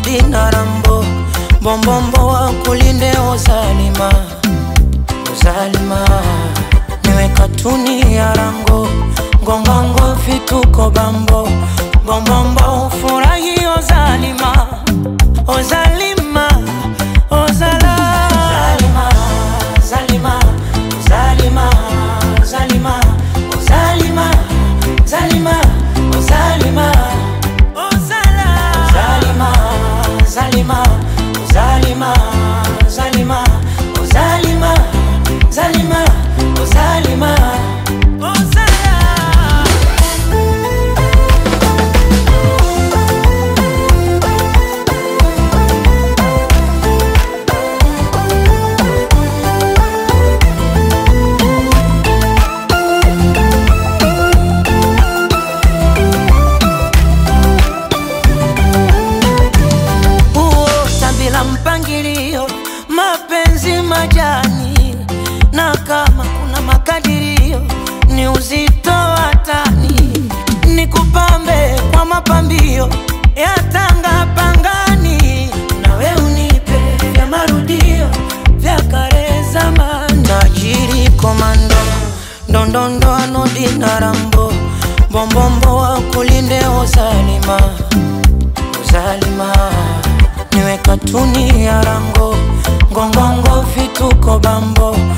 Nodi na Rambo Bombombo wa kulinde Ozalima Ozalima Niwe katuni ya rango Ngongongo vituko bambo Bombombo furahi Ozalima Ozalima Ozala Zalima Zalima Zalima Zalima Zalima Zalima Zalima Ozala Zalima Zalima Zalima Zalima Zalima Zalima Zalima Ozala huota bila mpangilio, mapenzi majani, na kama kuna makadirio ni uzito wa tani, ni kupambe kwa mapambio ya tanga pangani, nawe unipe vya marudio vya kale zamani, najiri komando ndondondo anodi na rambo bombombo wa kulinde Ozalima Uzalima niwe katuni ya rango ngongongo vituko bambo